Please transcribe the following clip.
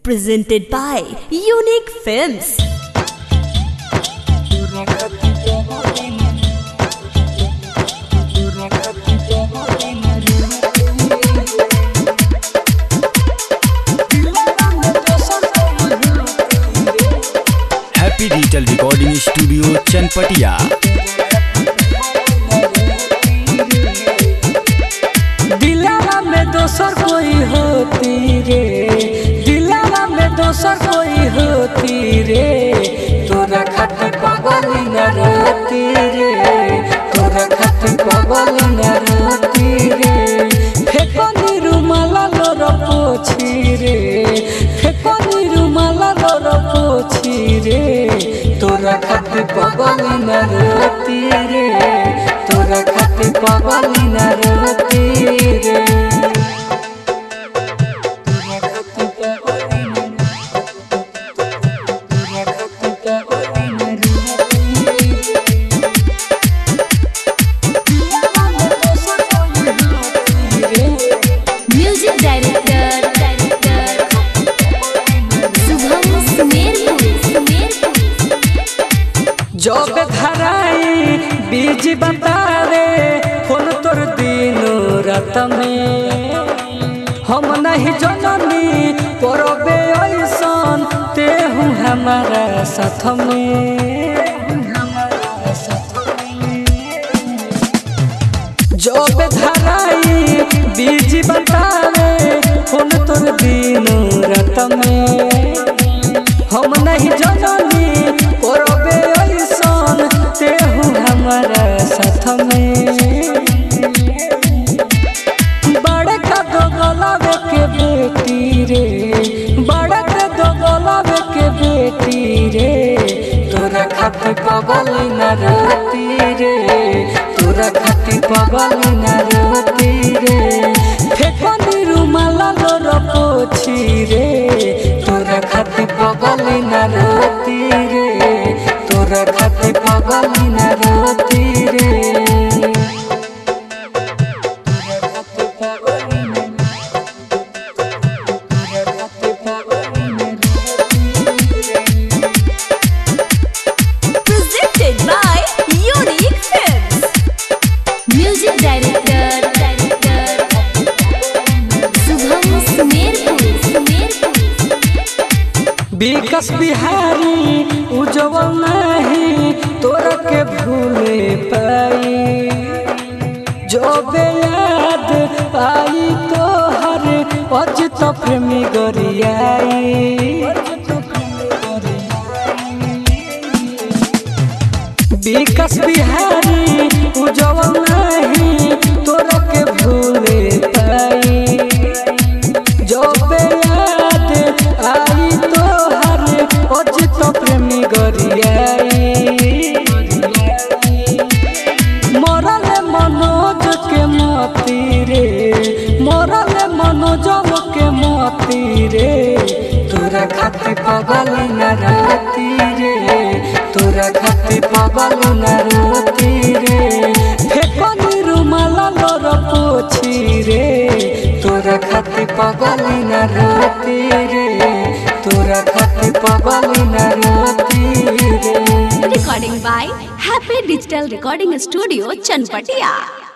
Presented by Unique Films. Happy digital recording studio Chanpatia दिलावा में दोसर कोई होती रे दिलावा में दोसर कोई होती रे तोरा खातिर पागल न रहती रे तोरा खातिर पागल न रहती रे फेको निरुमाला लोर पोछी रे फेको निरुमाला लोर पोछी रे तोरा खातिर पागल न रहती रे तोरा खातिर पागल न रहती रे तोरा खातिर पागल न तोरा खातिर पागल न रहती रे म्यूजिक डायरेक्टर शुभम सुमेरपुर सुमेरपुर जब धराई बीज बतावे फोन तोर दिनो रात में हम नहीं जननी करबे ऐसन तेहू हमारा साथ में जब धराई बीज बतावे फोन तोर दिनो रात में हम नहीं जननी करबे ऐसन तेहू हमारा साथ में बड़े का दो गलावे के बेटी रे बड़े का दो गलावे के बेटी रे तोरा खातिर पागल न रहती रे तोरा खातिर पागल न रहती रे फेको निरुमाला लोर पोछी रे तोरा खातिर पागल न रहती रे तोरा खातिर पागल न रहती रे Presented by Unique Films. Music director Shubham Sumerpur Sumerpur Vikas Bihari Ujjwal नहीं तोरा के भूले पाई जो बेयाद आई तो हर अजित प्रेमी गरियाई विकास बिहारी उज्जवल नहीं तोरा के भूले पाई जब याद आई तो हर अजित प्रेमी गरियाई मरल मनोज के मती रे मरल मनोज के मती रे तोरा खातिर पागल न रहती रे तोरा खातिर पागल न रहती रे फेको निरुमाला लोर पोछी रे तोरा खातिर पागल न रहती रे तोरा खातिर पागल न रहती रे Recording by Happy Digital Recording Studio, Chanpatia.